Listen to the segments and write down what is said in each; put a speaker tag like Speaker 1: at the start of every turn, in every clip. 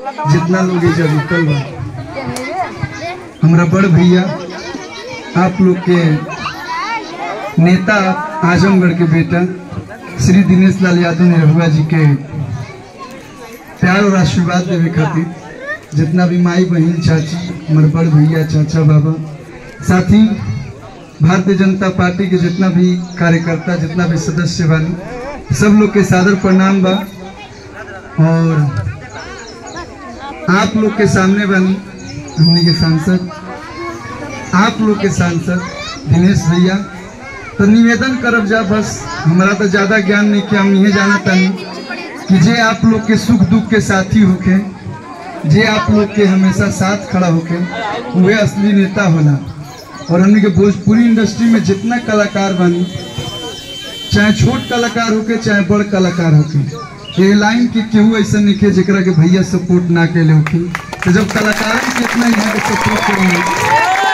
Speaker 1: जितना लोग एजा रुकल बा हमरा बड़ भैया आप लोग के नेता आजमगढ़ के बेटा श्री दिनेश लाल यादव निरहुआ जी के प्यार और आशीर्वाद देवे खातिर जितना भी माई बहन चाची हमारे बड़ भैया चाचा बाबा साथ ही भारतीय जनता पार्टी के जितना भी कार्यकर्ता जितना भी सदस्य बानी सब लोग के सादर प्रणाम बा और आप लोग के सामने बानी हमने के सांसद आप लोग के सांसद दिनेश भैया तो निवेदन करब जा बस हमारा तो ज्यादा ज्ञान नहीं कि हम ये जाना तानी कि जे आप लोग के सुख दुख के साथी होके जे आप लोग के हमेशा साथ खड़ा होके वह असली नेता होला और हमने के भोजपुरी इंडस्ट्री में जितना कलाकार बनी चाहे छोट कलाकार होके चाहे बड़ कलाकार होके ये लाइन के केहू ऐसा नहीं के जेकरा के भैया सपोर्ट ना के होके तो जब कलाकार के इतना यहाँ के सपोर्ट करेंगे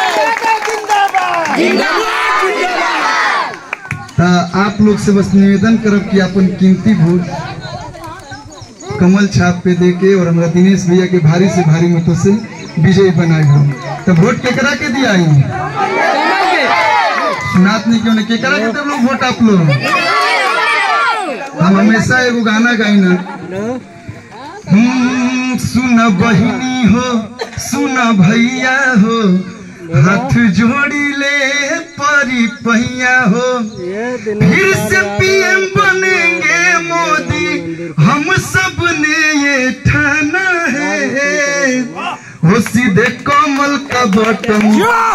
Speaker 1: तो आप लोग से बस निवेदन करब कि अपन कीमती वोट कमल छाप पे दे के और हमारा दिनेश भैया के भारी से भारी मतों से विजयी बनाए हो तो वोट केकरा के दिया ही सुनात नहीं क्यों नहीं केकरा के तब लोग वोट आप लोग हम हमेशा एगो गाना गाई ना हम्म, सुन बहिनी हो सुन भैया हो हाथ जोड़ी ले परी पहिया हो फिर से पीएम बनेंगे मोदी हम सब ने ये ठाना है वो सीधे कमल का बटन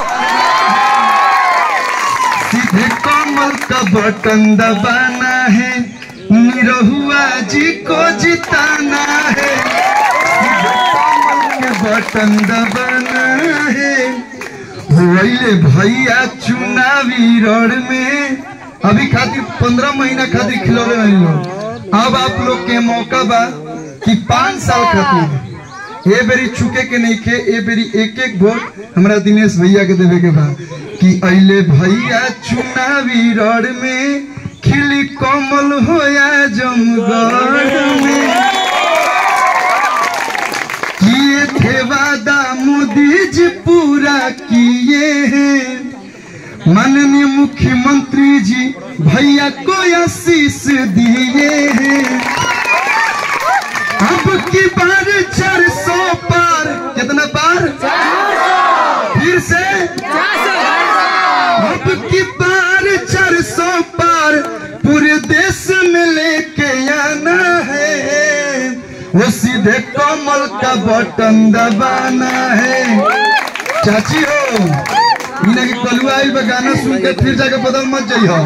Speaker 1: सीधे कमल का बटन दबाना है निरहुआ जी को जिताना है सीधे कमल के बटन दबाना है होइले भैया चुनावी रण में अभी खातिर पंद्रह महीना खातिर खिलौने नहीं लोग अब आप लोग के मौका बा कि पाँच साल खातिर ए बेरी चुके के नहीं के ए बेरी एक एक वोट हमरा दिनेश भैया के देवे के बा कि अइले भैया चुनावी रण में खिली कमल होया जमगढ़ में किए थे वादा मोदी जी पूरा किए हैं माननीय मुख्यमंत्री जी भैया को आशीष दिए हैं अब की बार चार सौ पार कितना पार फिर से अब की बार चार सौ पार पूरे देश में लेके आना है वो सीधे कमल का बटन दबाना है चाची हो इन्हें की कलुआ आई बा गाना सुन के फिर जाके बदल मत जाइए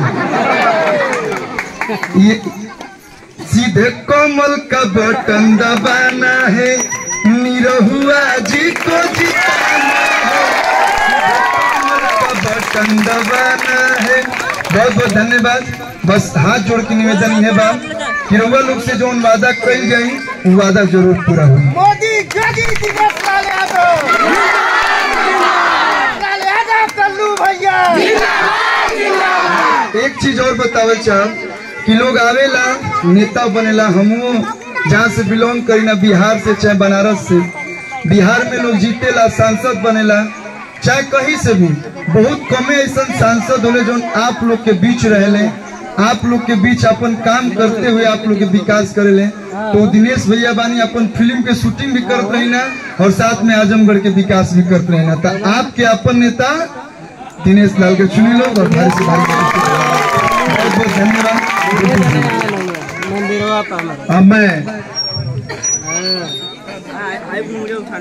Speaker 1: ये सीधे कमल का बटन दबाना है निरहुआ जी को जिताना है सीधे कमल का बटन दबाना है बहुत बहुत धन्यवाद बस हाथ जोड़ के निवेदन है बा कि रउआ लोग से जो वादा कल जाई वो वादा जरूर पूरा हुई
Speaker 2: मोदी जोगी दिनेश लाल यादव लाल यादव कल्लू भैया
Speaker 1: एक चीज और बतावे चाह कि लोग आवेला नेता बनेला हमू जहाँ से बिलोंग करी ना बिहार से चाहे बनारस से बिहार में लोग जीतेला सांसद बनेला चाहे कहीं से भी बहुत कमे ऐसा सांसद होले जो आप लोग के बीच रहले आप लोग के बीच अपन काम करते हुए आप लोग के विकास करेले तो दिनेश भैया बानी अपन फिल्म के शूटिंग भी करत रही ना और साथ में आजमगढ़ के विकास भी करते रही ना तो आपके अपन नेता दिनेश लाल के चुनी लो और भारी से भारी बहुत बहुत धन्यवाद
Speaker 3: मंदिरवा पर हमारा
Speaker 1: अब मैं
Speaker 3: आई मुझे उठा